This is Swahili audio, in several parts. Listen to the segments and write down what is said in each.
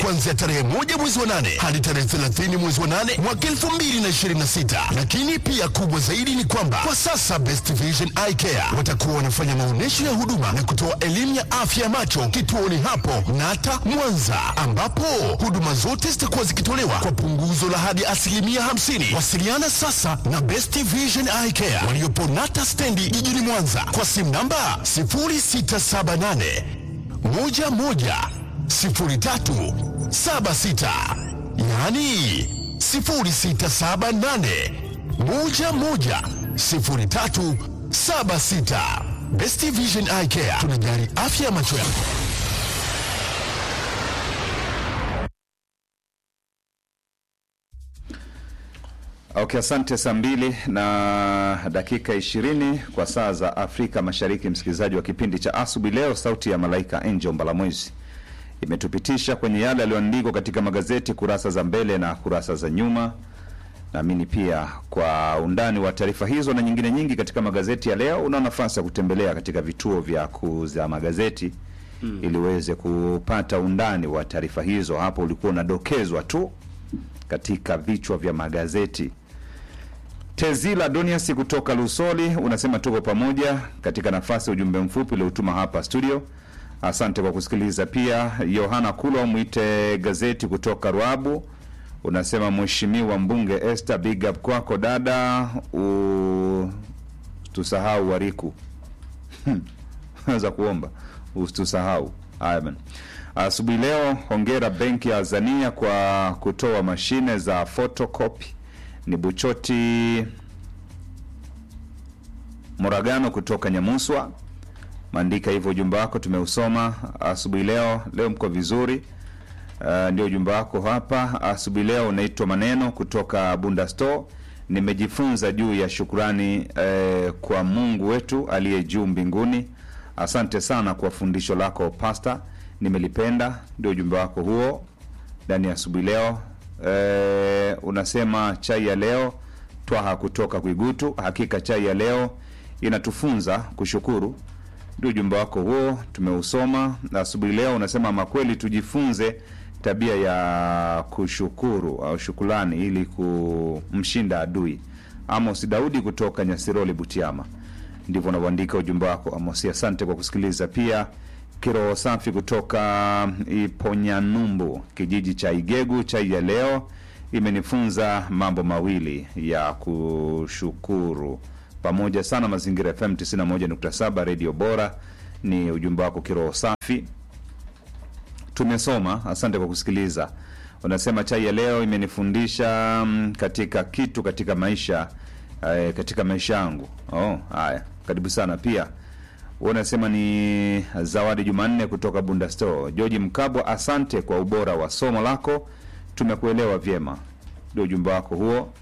kuanzia tarehe moja mwezi wa nane hadi tarehe 30 mwezi wa nane mwaka 2026. Lakini pia kubwa zaidi ni kwamba kwa sasa Best Vision Eye Care watakuwa wanafanya maonyesho ya huduma na kutoa elimu ya afya ya macho kituoni hapo Nata Mwanza, ambapo huduma zote zitakuwa zikitolewa kwa punguzo la hadi asilimia 50. Wasiliana sasa na Best Vision Eye Care waliopo Nata stendi jijini Mwanza kwa simu namba 0678 11 03 76, yaani 0678 11 03 76. Best Vision Eye Care tunajali afya ya macho yako. Okay, asante. Saa mbili na dakika ishirini kwa saa za Afrika Mashariki. Msikilizaji wa kipindi cha asubuhi leo, sauti ya malaika Angel Mbalamwezi imetupitisha kwenye yale yaliyoandikwa katika magazeti kurasa za mbele na kurasa za nyuma. Naamini pia kwa undani wa taarifa hizo na nyingine nyingi katika magazeti ya leo, una nafasi ya kutembelea katika vituo vya kuuza magazeti mm, ili uweze kupata undani wa taarifa hizo. Hapo ulikuwa unadokezwa tu katika vichwa vya magazeti. Tezila Donias kutoka Lusoli unasema tuko pamoja katika nafasi ya ujumbe mfupi uliotuma hapa studio. Asante kwa kusikiliza. Pia Yohana Kulwa mwite gazeti kutoka Ruabu unasema mheshimiwa mbunge Esther, big up kwako dada, ustusahau wariku za kuomba ustusahau. Haya bana. Asubuhi leo, hongera benki ya Azania kwa kutoa mashine za photocopy. Ni Buchoti Moragano kutoka Nyamuswa, maandika hivyo. Ujumbe wako tumeusoma asubuhi leo. Leo mko vizuri. Uh, ndio ujumbe wako hapa asubuhi leo. Unaitwa Maneno kutoka Bunda Store. Nimejifunza juu ya shukurani eh, kwa Mungu wetu aliye juu mbinguni. Asante sana kwa fundisho lako pasta, nimelipenda. Ndio ujumbe wako huo ndani ya asubuhi leo. Eh, unasema chai ya leo twaha kutoka Kwigutu. Hakika chai ya leo inatufunza kushukuru. Ndio ujumbe wako huo tumeusoma asubuhi leo. Unasema makweli tujifunze tabia ya kushukuru au shukulani ili kumshinda adui. Amos Daudi kutoka Nyasiroli, Butiama, ndivyo unavyoandika ujumbe wako Amos. Asante kwa kusikiliza. Pia kiroho safi kutoka Iponyanumbu, kijiji cha Igegu, chai ya leo imenifunza mambo mawili ya kushukuru pamoja sana. Mazingira FM 91.7 redio bora, ni ujumbe wako kiroho safi tumesoma. Asante kwa kusikiliza. Unasema chai ya leo imenifundisha mm, katika kitu katika maisha eh, katika maisha yangu. Oh, haya, karibu sana. Pia unasema ni Zawadi Jumanne kutoka Bunda Store. George Mkabwa, asante kwa ubora wa somo lako, tumekuelewa vyema. Ndio ujumbe wako huo.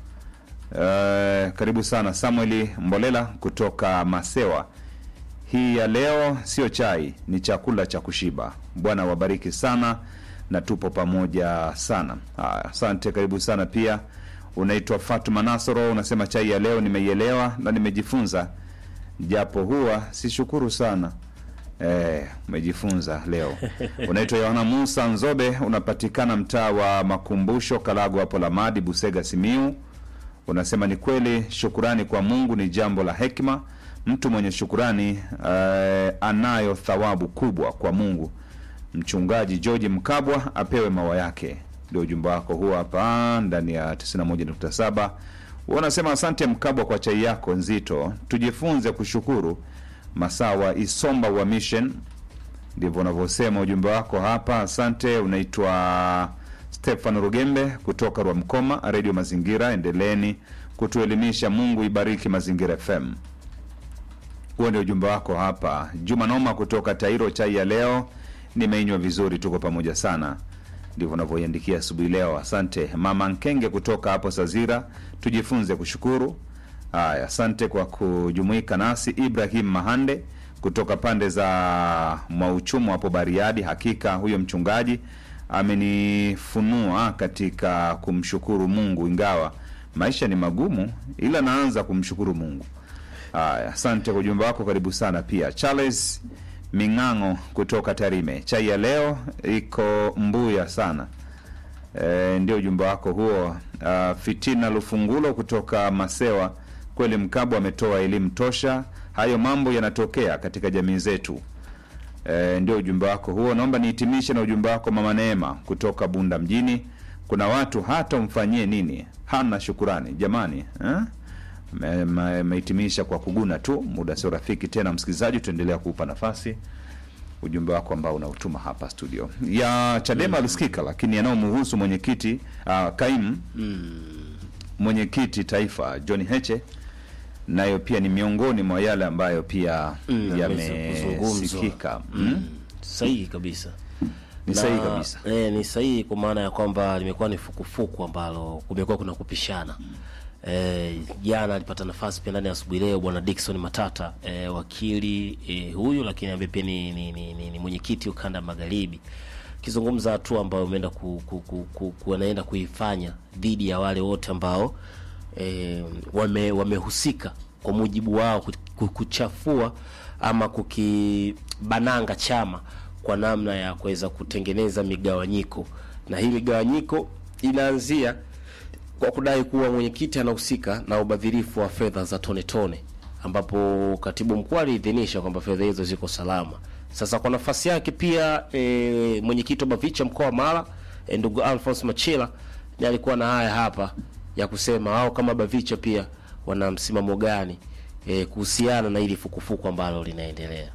Eh, karibu sana Samueli Mbolela kutoka Masewa. Hii ya leo sio chai, ni chakula cha kushiba. Bwana wabariki sana na tupo pamoja sana. Haya, asante, karibu sana. Pia unaitwa Fatuma Nasoro, unasema chai ya leo nimeielewa na nimejifunza, japo huwa sishukuru sana. Eh, umejifunza leo. Unaitwa Yohana Musa Nzobe, unapatikana mtaa wa Makumbusho, Kalago hapo Lamadi, Busega, Simiu. Unasema ni kweli, shukurani kwa Mungu ni jambo la hekima. Mtu mwenye shukurani eh, anayo thawabu kubwa kwa Mungu. Mchungaji George Mkabwa apewe mawa yake. Ndio ujumbe wako huo hapa ndani ya 91.7. Wanasema asante Mkabwa kwa chai yako nzito, tujifunze kushukuru. Masawa Isomba wa Mission, ndivyo unavyosema ujumbe wako hapa. Asante. Unaitwa Stefan Rugembe kutoka Rwamkoma, Redio Mazingira. Endeleeni kutuelimisha. Mungu ibariki Mazingira FM. Huo ndio ujumbe wako hapa. Juma Noma kutoka Tairo, chai ya leo nimeinywa vizuri, tuko pamoja sana. Ndivyo unavyoiandikia asubuhi leo. Asante mama Nkenge kutoka hapo Sazira, tujifunze kushukuru. Haya, asante kwa kujumuika nasi. Ibrahim Mahande kutoka pande za Mwauchumu hapo Bariadi, hakika huyo mchungaji amenifunua katika kumshukuru Mungu, ingawa maisha ni magumu, ila naanza kumshukuru Mungu. Haya, asante kwa ujumbe wako, karibu sana. Pia Charles Ming'ang'o kutoka Tarime. Chai ya leo iko mbuya sana. E, ndio ujumbe wako huo. Uh, Fitina Lufungulo kutoka Masewa, kweli Mkabwa ametoa elimu tosha. Hayo mambo yanatokea katika jamii zetu. E, ndio ujumbe wako huo. Naomba nihitimishe na ujumbe wako Mama Neema kutoka Bunda mjini. Kuna watu hata umfanyie nini hana shukurani jamani eh? Me- me- Mehitimisha kwa kuguna tu, muda sio rafiki tena. Msikilizaji, tuendelea kuupa nafasi ujumbe wako ambao unautuma hapa studio ya Chadema alisikika, lakini yanayomhusu mwenyekiti uh, kaimu mwenyekiti taifa John Heche nayo pia ni miongoni mwa yale ambayo pia Mm, yameweza kuzungumzwa. yamesikika mm. sahihi kabisa Ni Na, sahihi kabisa. eh, ni sahihi kwa maana ya kwamba limekuwa ni fukufuku ambalo kumekuwa kuna kupishana eh, jana alipata nafasi pia ndani ya asubuhi leo bwana Dickson Matata eh, wakili eh, huyu lakini ambaye pia ni, ni, ni, ni, ni mwenyekiti ukanda magharibi akizungumza hatua ambayo umeenda ku, ku, ku, ku, ku, wanaenda kuifanya dhidi ya wale wote ambao eh, wame wamehusika kwa mujibu wao ku- ku- kuchafua ama kukibananga chama kwa namna ya kuweza kutengeneza migawanyiko, na hii migawanyiko inaanzia kwa kudai kuwa mwenyekiti anahusika na ubadhirifu wa fedha za tone tone, ambapo katibu mkuu aliidhinisha kwamba fedha hizo ziko salama. Sasa kwa nafasi yake pia e, mwenyekiti wa Bavicha mkoa wa Mara e, ndugu Alphonse Machela ni alikuwa na haya hapa ya kusema au kama Bavicha pia wana msimamo gani e, kuhusiana na hili fukufuku ambalo linaendelea.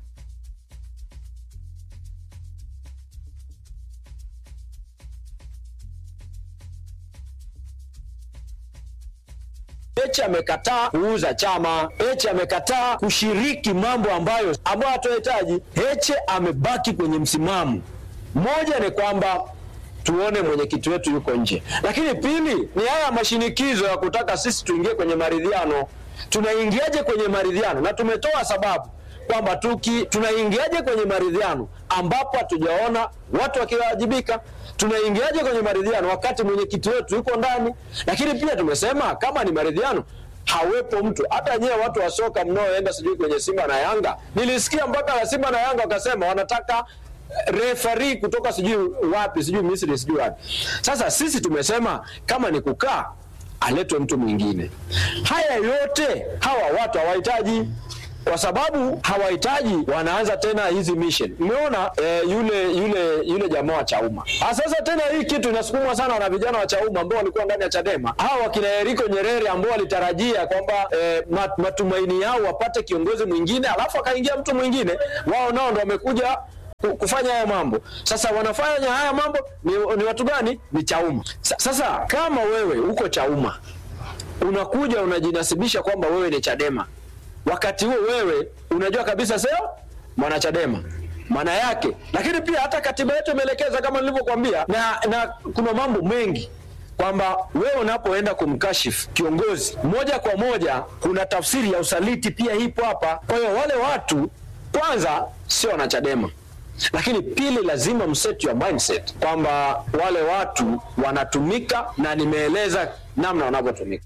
Heche amekataa kuuza chama. Heche amekataa kushiriki mambo ambayo ambayo hatuhitaji. Heche amebaki kwenye msimamo. Moja ni kwamba tuone mwenyekiti wetu yuko nje, lakini pili ni haya mashinikizo ya kutaka sisi tuingie kwenye maridhiano. Tunaingiaje kwenye maridhiano? Na tumetoa sababu kwamba tuki tunaingiaje kwenye maridhiano ambapo hatujaona watu wakiwajibika tunaingiaje kwenye maridhiano wakati mwenyekiti wetu yuko ndani lakini pia tumesema kama ni maridhiano hawepo mtu hata nyewe watu wa soka mnaoenda sijui kwenye simba na yanga nilisikia mpaka la simba na yanga wakasema wanataka refari kutoka sijui wapi sijui misri sijui wapi sasa sisi tumesema kama ni kukaa aletwe mtu mwingine haya yote hawa watu hawahitaji kwa sababu hawahitaji wanaanza tena hizi mission umeona eh, yule yule yule jamaa wa chauma Ah, sasa tena hii kitu inasukumwa sana na vijana wa chauma ambao walikuwa ndani ya chadema hawa wakina eriko nyerere ambao walitarajia kwamba eh, mat, matumaini yao wapate kiongozi mwingine alafu akaingia mtu mwingine wao nao ndo wamekuja ku- kufanya haya mambo sasa wanafanya haya mambo ni, ni watu gani ni chauma Sa, sasa kama wewe uko chauma unakuja unajinasibisha kwamba wewe ni chadema wakati huo wewe unajua kabisa sio mwanachadema maana yake lakini pia hata katiba yetu imeelekeza kama nilivyokuambia na, na kuna mambo mengi kwamba wewe unapoenda kumkashifu kiongozi moja kwa moja kuna tafsiri ya usaliti pia ipo hapa kwa hiyo wale watu kwanza sio wanachadema lakini pili lazima mset your mindset kwamba wale watu wanatumika na nimeeleza namna wanavyotumika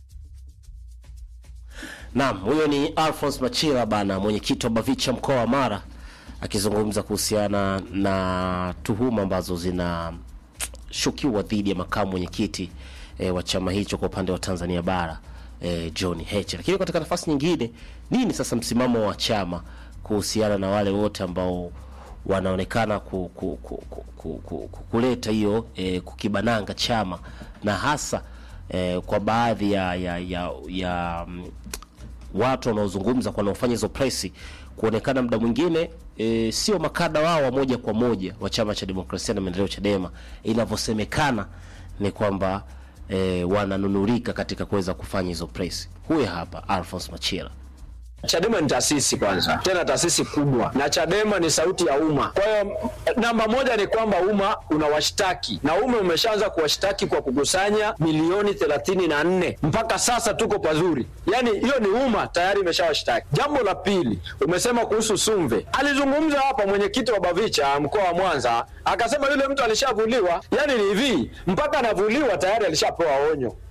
Naam, huyo ni Alphonse Machila bana, mwenyekiti wa Bavicha mkoa wa Mara akizungumza kuhusiana na tuhuma ambazo zinashukiwa dhidi ya makamu mwenyekiti e, wa chama hicho kwa upande wa Tanzania bara e, John Heche. Lakini katika nafasi nyingine, nini sasa msimamo wa chama kuhusiana na wale wote ambao wanaonekana ku, ku, ku, ku, ku, ku, ku, kuleta hiyo e, kukibananga chama na hasa e, kwa baadhi ya, ya, ya, ya mm, watu wanaozungumza kwa wanaofanya hizo presi kuonekana muda mwingine e, sio makada wao wa moja kwa moja wa chama cha demokrasia na maendeleo Chadema. Inavyosemekana ni kwamba e, wananunurika katika kuweza kufanya hizo presi. Huyu hapa Alphonse Machila. Chadema ni taasisi kwanza, tena taasisi kubwa, na Chadema ni sauti ya umma. Kwa hiyo namba moja ni kwamba umma unawashtaki na umma umeshaanza kuwashtaki kwa kukusanya milioni thelathini na nne mpaka sasa tuko pazuri, yaani hiyo ni umma tayari imeshawashtaki. Jambo la pili, umesema kuhusu Sumve. Alizungumza hapa mwenyekiti wa Bavicha mkoa wa Mwanza akasema yule mtu alishavuliwa, yaani ni hivi, mpaka anavuliwa tayari alishapewa onyo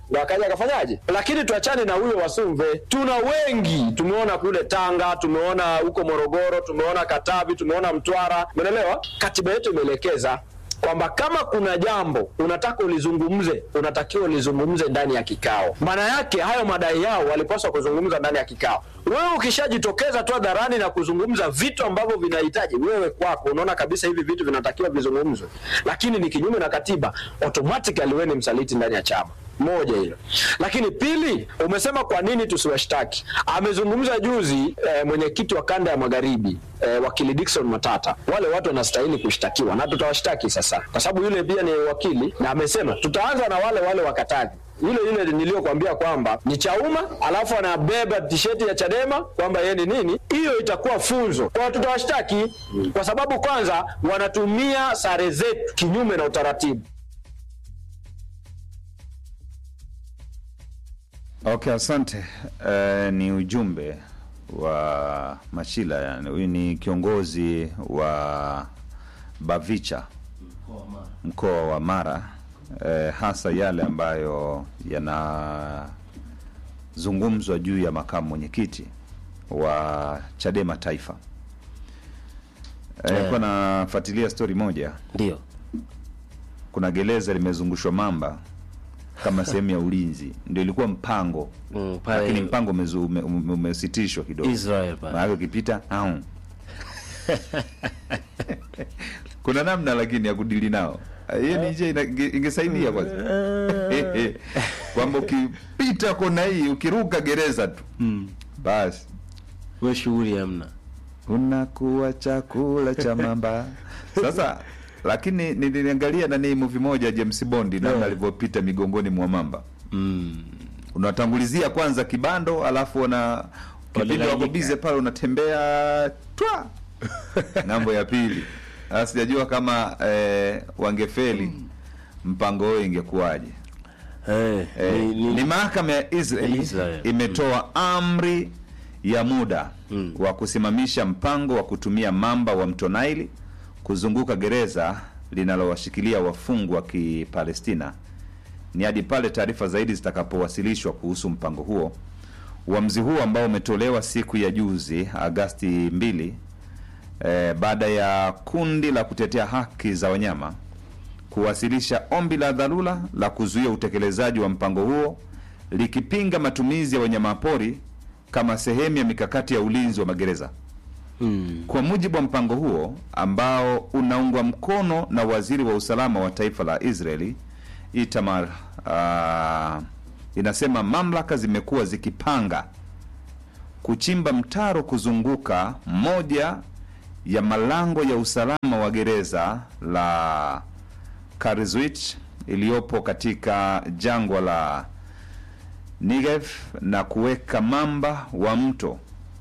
ndo akaja akafanyaje. Lakini tuachane na huyo Wasumve, tuna wengi tumeona kule Tanga, tumeona huko Morogoro, tumeona Katavi, tumeona Mtwara, umeelewa? Katiba yetu imeelekeza kwamba kama kuna jambo unataka ulizungumze, unatakiwa ulizungumze ndani ya kikao. Maana yake hayo madai yao walipaswa kuzungumza ndani ya kikao. Wewe ukishajitokeza tu hadharani na kuzungumza vitu ambavyo vinahitaji wewe kwako, unaona kabisa hivi vitu vinatakiwa vizungumzwe, lakini ni kinyume na katiba, automatically wewe ni msaliti ndani ya chama moja hilo, lakini pili, umesema kwa nini tusiwashtaki? Amezungumza juzi eh, mwenyekiti wa kanda ya magharibi eh, wakili Dickson Matata, wale watu wanastahili kushtakiwa na tutawashtaki sasa, kwa sababu yule pia ni wakili, na amesema tutaanza na wale wale wa Katavi yule yule niliyokuambia kwamba ni Chauma, alafu anabeba tisheti ya Chadema kwamba yeye ni nini, hiyo itakuwa funzo kwa tutawashtaki, kwa sababu kwanza wanatumia sare zetu kinyume na utaratibu. Okay, asante. Uh, ni ujumbe wa Machila, yani huyu ni kiongozi wa Bavicha mkoa wa Mara, uh, hasa yale ambayo yanazungumzwa juu ya makamu mwenyekiti wa Chadema Taifa. Nilikuwa nafuatilia stori moja, Ndio. kuna gereza limezungushwa mamba kama sehemu ya ulinzi, ndio ilikuwa mpango Mm, pale- lakini mpango umezu- ume- ume- umesitishwa kidogo, Israel pale. maana ukipita au kuna namna lakini ya kudili nao hiyo ni njia ina- inge- ingesaidia kwanza kwamba ukipita kona hii ukiruka gereza tu basi We shughuli hamna. unakuwa chakula cha mamba sasa lakini niliangalia nani movie moja James Bond namna Yeah. alivyopita migongoni mwa mamba Mm. unatangulizia kwanza kibando alafu una kipindi Wanalalamika. wako bize pale unatembea twa ng'ambo ya pili Sasa sijajua kama eh, wangefeli mpango huo ingekuwaje Eh, eh, ni, ni, ni mahakama ya Israel, Israel. imetoa amri ya muda wa kusimamisha mpango wa kutumia mamba wa mto Naili kuzunguka gereza linalowashikilia wafungwa wa Kipalestina ni hadi pale taarifa zaidi zitakapowasilishwa kuhusu mpango huo. Uamuzi huo ambao umetolewa siku ya juzi Agasti 2 eh, baada ya kundi la kutetea haki za wanyama kuwasilisha ombi la dharura la kuzuia utekelezaji wa mpango huo likipinga matumizi ya wanyamapori kama sehemu ya mikakati ya ulinzi wa magereza. mm. Kwa mujibu wa mpango huo ambao unaungwa mkono na waziri wa usalama wa taifa la Israeli Itamar, uh, inasema mamlaka zimekuwa zikipanga kuchimba mtaro kuzunguka moja ya malango ya usalama wa gereza la Karizwit iliyopo katika jangwa la Negev na kuweka mamba wa mto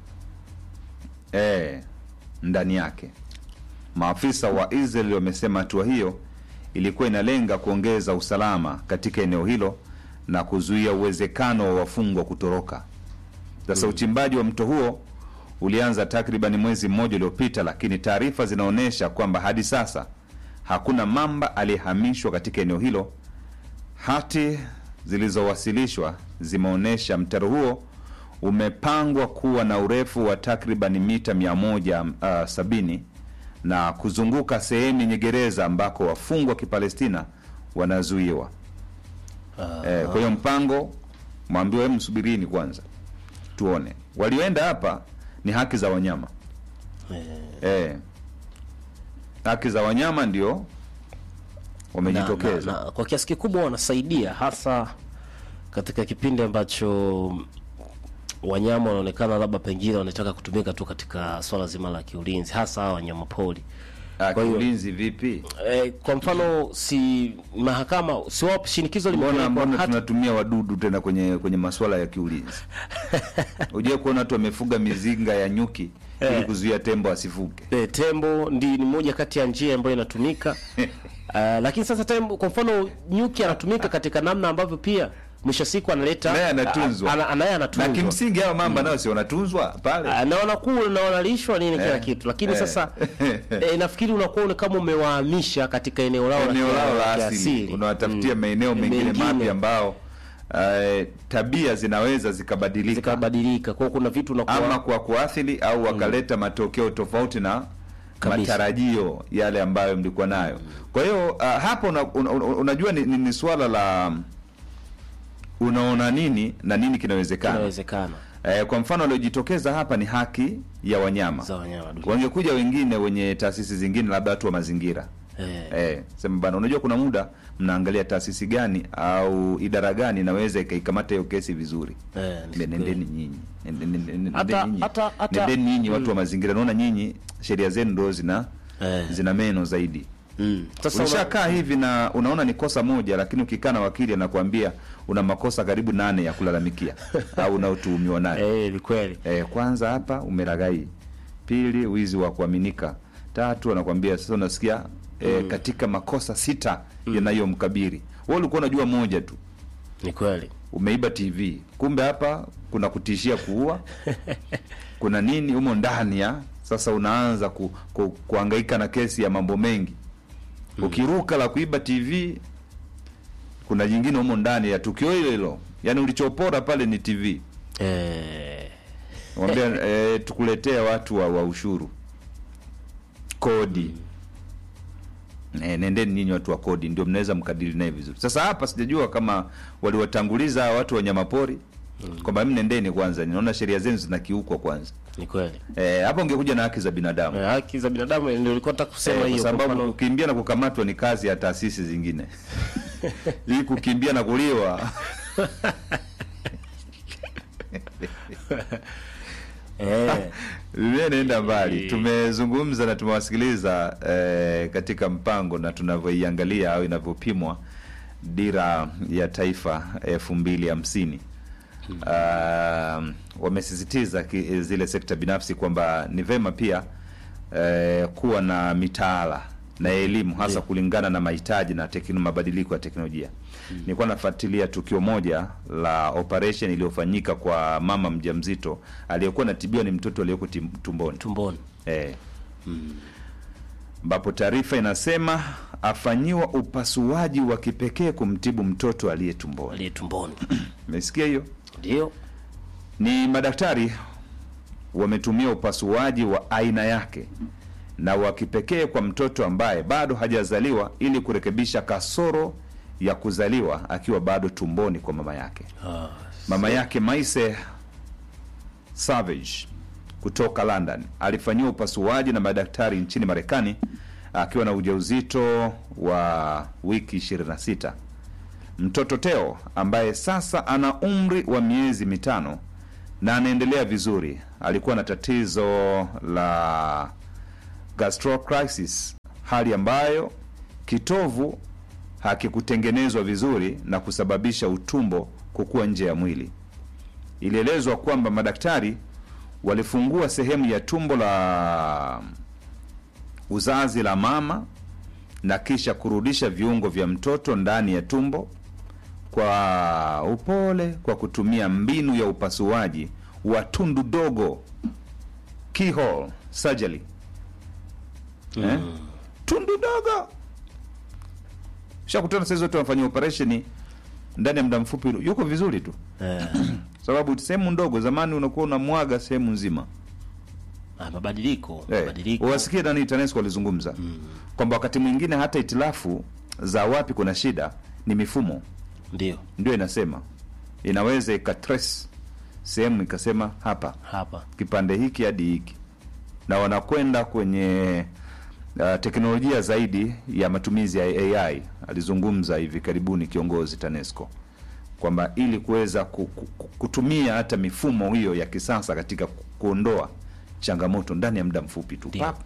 e, ndani yake. Maafisa wa Israel wamesema hatua hiyo ilikuwa inalenga kuongeza usalama katika eneo hilo na kuzuia uwezekano wa wafungwa kutoroka. Sasa uchimbaji wa mto huo ulianza takriban mwezi mmoja uliopita, lakini taarifa zinaonyesha kwamba hadi sasa hakuna mamba aliyehamishwa katika eneo hilo. Hati zilizowasilishwa zimeonyesha mtaro huo umepangwa kuwa na urefu wa takriban mita 170 na kuzunguka sehemu yenye gereza ambako wafungwa wa Kipalestina wanazuiwa. Eh, kwa hiyo mpango mwambiwe, msubirini kwanza tuone. Walioenda hapa ni haki za wanyama eh, haki za wanyama ndio wamejitokeza. na, na, kwa kiasi kikubwa wanasaidia hasa katika kipindi ambacho wanyama wanaonekana labda pengine wanataka kutumika tu katika swala zima la kiulinzi, hasa hawa wanyama pori. Ah, Kwa hiyo- kiulinzi vipi? E, kwa mfano si mahakama si wao shinikizo Mbona limepelekwa mbona hata tunatumia wadudu tena kwenye kwenye masuala ya kiulinzi? Ujue kuona watu wamefuga mizinga ya nyuki ili Eh. kuzuia tembo asifuke. e, tembo ndi ni moja kati ya njia ambayo inatumika uh, lakini sasa tembo, kwa mfano nyuki anatumika katika namna ambavyo pia mwisho wa siku analeta Naye anatunzwa. ana- ana- naye Na anatunzwa kimsingi hao mamba nao si wanatunzwa pale. Ah, na wanakula na wanalishwa nini kila Eh, kitu, lakini eh. sasa eh, nafikiri unakuwa ni kama umewahamisha katika eneo lao eneo lao la kia- asili kiasili. unawatafutia maeneo mengine Mengine. mapya ambao eh, tabia zinaweza zikabadilika zikabadilika kwao kuna vitu unakuwa ama kwa kuathiri au wakaleta matokeo tofauti na Kabisa. matarajio yale ambayo mlikuwa nayo. Kwa hiyo uh, hapa una, una, una, unajua ni, ni, ni swala la unaona nini na nini kinawezekana. inawezekana Eh, kwa mfano aliojitokeza hapa ni haki ya wanyama. za wanyama duniani. Wangekuja wengine wenye taasisi zingine, labda watu wa mazingira Eh, Eh, sema bana, unajua kuna muda mnaangalia taasisi gani au idara gani inaweza ikaikamata hiyo kesi vizuri. eh, ni Ne- kweli. Nendeni nyinyi, Nende- nende- nende- Hata- nendeni nyinyi. hata- hata- Nendeni nyinyi watu wa mazingira, naona nyinyi sheria zenu ndo zina Eh. zina meno zaidi. Mm. Sasa una- Ulishakaa hivi na unaona ni kosa moja, lakini ukikaa na wakili anakuambia una makosa karibu nane ya kulalamikia au unaotuhumiwa nayo. eh, ni kweli Eh, kwanza hapa umelaghai, pili wizi wa kuaminika, tatu anakwambia sasa unasikia eh, katika makosa sita yanayomkabiri wewe ulikuwa unajua moja tu, ni kweli umeiba TV, kumbe hapa kuna kutishia kuua, kuna nini humo ndani ya sasa, unaanza ku, ku, kuhangaika na kesi ya mambo mengi. Ukiruka la kuiba TV, kuna jingine humo ndani ya tukio hilo hilo, yaani ulichopora pale ni TV eh, Mwambia eh, tukuletea watu wa, wa ushuru kodi eh, nendeni nyinyi watu wa kodi ndio mnaweza mkadili naye vizuri. Sasa hapa sijajua kama waliwatanguliza hawa watu wanyamapori kwamba mimi nendeni kwanza, ninaona sheria zenu zinakiukwa kwanza. ni kweli Eh, hapo ungekuja na haki za binadamu Eh, haki za binadamu ndio nilikuwa nataka kusema eh, kwa hiyo kwa sababu mfano kukimbia na kukamatwa ni kazi ya taasisi zingine hii kukimbia na kuliwa eh, Dunia inaenda mbali. Tumezungumza na tumewasikiliza eh, katika mpango na tunavyoiangalia au inavyopimwa dira ya taifa elfu mbili hamsini. Uh, wamesisitiza ki- zile sekta binafsi kwamba ni vema pia eh, kuwa na mitaala na elimu hasa kulingana na mahitaji na tekno, mabadiliko ya teknolojia. Nilikuwa nafuatilia tukio moja la operation iliyofanyika kwa mama mjamzito aliyekuwa anatibiwa ni mtoto aliyeko tim- tumboni tumboni eh, ambapo taarifa inasema afanyiwa upasuaji wa kipekee kumtibu mtoto aliye tumboni. aliye tumboni Umesikia hiyo? ndio Ni madaktari wametumia upasuaji wa aina yake na wa kipekee kwa mtoto ambaye bado hajazaliwa ili kurekebisha kasoro ya kuzaliwa akiwa bado tumboni kwa mama yake. ah, Mama yake Maise Savage kutoka London alifanyiwa upasuaji na madaktari nchini Marekani akiwa na ujauzito wa wiki 26. Mtoto Teo ambaye sasa ana umri wa miezi mitano na anaendelea vizuri, alikuwa na tatizo la gastrocrisis, hali ambayo kitovu hakikutengenezwa vizuri na kusababisha utumbo kukua nje ya mwili. Ilielezwa kwamba madaktari walifungua sehemu ya tumbo la uzazi la mama na kisha kurudisha viungo vya mtoto ndani ya tumbo kwa upole kwa kutumia mbinu ya upasuaji wa tundu dogo keyhole surgery. Eh? Tundu dogo shakutana saizi wote wanafanyia operesheni ndani ya muda mfupi, yuko vizuri tu, eh, sababu sehemu ndogo. Zamani unakuwa unamwaga sehemu nzima. ah, mabadiliko Eh, mabadiliko wasikie nani TANESCO walizungumza kwamba wakati mwingine hata itilafu za wapi kuna shida ni mifumo ndio ndio inasema inaweza ikatrace sehemu ikasema hapa hapa kipande hiki hadi hiki, na wanakwenda kwenye uh, teknolojia zaidi ya matumizi ya AI. Alizungumza hivi karibuni kiongozi TANESCO kwamba ili kuweza ku, ku, ku- kutumia hata mifumo hiyo ya kisasa katika ku- kuondoa changamoto ndani ya muda mfupi tu Ndio. Pap.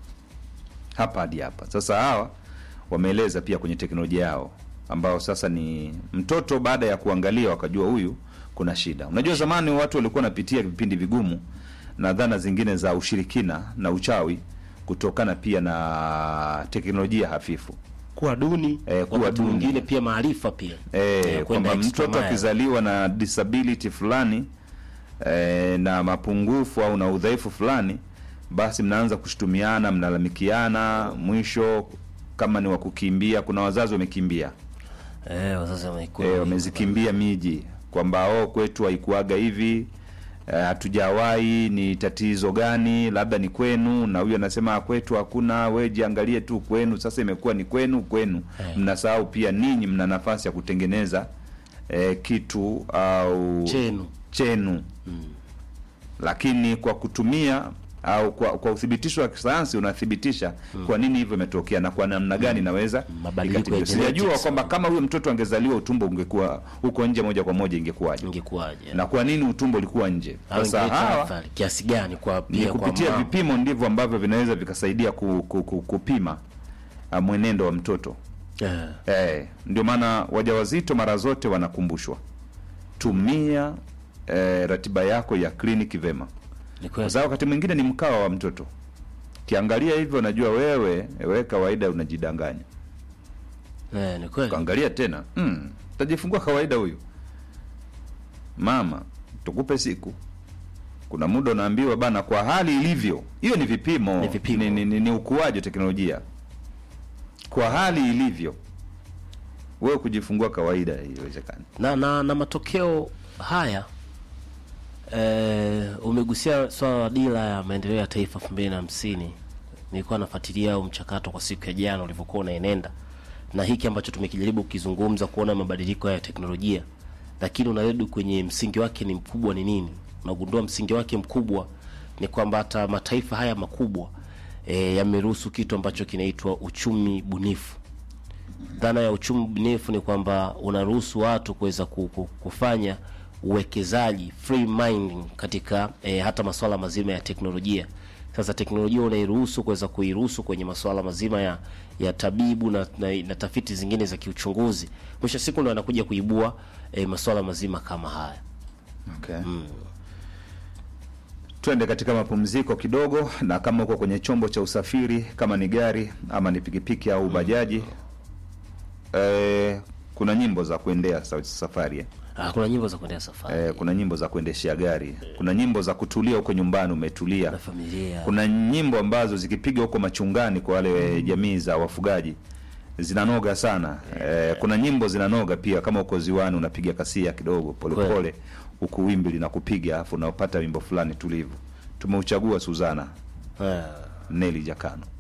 hapa hadi hapa. Sasa hawa wameeleza pia kwenye teknolojia yao ambao sasa ni mtoto, baada ya kuangalia wakajua huyu kuna shida. Unajua zamani watu walikuwa wanapitia vipindi vigumu na dhana zingine za ushirikina na uchawi kutokana pia na teknolojia hafifu. kuwa duni Eh, kuwa wakati duni. mwingine pia maarifa pia E, Eh, kwenda kwamba extra mtoto mile. akizaliwa na disability fulani e, na mapungufu au na udhaifu fulani, basi mnaanza kushutumiana, mnalalamikiana, mwisho kama ni wa kukimbia, kuna wazazi wamekimbia eh, wazazi wamekuwa e, wamezikimbia miji kwamba oh, kwetu haikuaga hivi eh, hatujawahi ni tatizo gani labda ni kwenu na huyu anasema "Ah, kwetu hakuna we jiangalie tu kwenu sasa imekuwa ni kwenu kwenu Eh. mnasahau pia ninyi mna nafasi ya kutengeneza eh, kitu au chenu chenu lakini kwa kutumia au kwa, kwa uthibitisho wa kisayansi unathibitisha kwa nini hivyo imetokea na kwa namna gani inaweza Mabadiliko ikatibia. ya sijajua genetics. kwamba kama huyo mtoto angezaliwa utumbo ungekuwa huko nje moja kwa moja ingekuwaje ingekuwaje na kwa nini utumbo ulikuwa nje Au sasa ingeleta hawa athari kiasi gani kwa ni pia kwa kupitia mama. vipimo ndivyo ambavyo vinaweza vikasaidia ku, ku, ku, kupima uh, mwenendo wa mtoto Eh, Eh, ndio maana wajawazito mara zote wanakumbushwa tumia eh, ratiba yako ya kliniki vema, ni kwa kweli sababu wakati mwingine ni mkawa wa mtoto. Kiangalia hivyo, unajua wewe wewe kawaida unajidanganya. eh, ni kweli Kaangalia tena mm, tajifungua kawaida huyu mama, tukupe siku. Kuna muda unaambiwa bana, kwa hali ilivyo, hiyo ni vipimo, Ni vipimo. ni, ni, ni, ni ukuaji wa teknolojia. Kwa hali ilivyo, wewe kujifungua kawaida haiwezekani. na, na, na matokeo haya eh, umegusia swala la dira ya maendeleo ya taifa elfu mbili na hamsini nilikuwa nafuatilia huu mchakato kwa siku ya jana ulivyokuwa unaenenda na hiki ambacho tumekijaribu kukizungumza kuona mabadiliko haya ya teknolojia lakini unarudi kwenye msingi wake ni mkubwa ni nini unagundua msingi wake mkubwa ni kwamba hata mataifa haya makubwa e, yameruhusu kitu ambacho kinaitwa uchumi bunifu dhana ya uchumi bunifu ni kwamba unaruhusu watu kuweza ku- ku- kufanya uwekezaji free minding katika e, hata masuala mazima ya teknolojia sasa teknolojia unairuhusu kuweza kuiruhusu kwenye masuala mazima ya ya tabibu na, na, na tafiti zingine za kiuchunguzi mwisho wa siku ndo anakuja kuibua e, masuala mazima kama haya Okay. Twende katika mapumziko kidogo, na kama uko kwenye chombo cha usafiri, kama ni gari ama ni pikipiki au bajaji eh, kuna nyimbo za kuendea sa- safari eh. ah, kuna nyimbo za kuendea safari Eh, kuna nyimbo za kuendeshea gari, kuna nyimbo za kutulia huko nyumbani, umetulia. na familia Kuna nyimbo ambazo zikipiga huko machungani kwa wale jamii za wafugaji zinanoga sana. Eh, kuna nyimbo zinanoga pia, kama uko ziwani unapiga kasia kidogo polepole, huku wimbi linakupiga, afu unapata wimbo fulani tulivu. Tumeuchagua Suzana ah. Neli Jakano.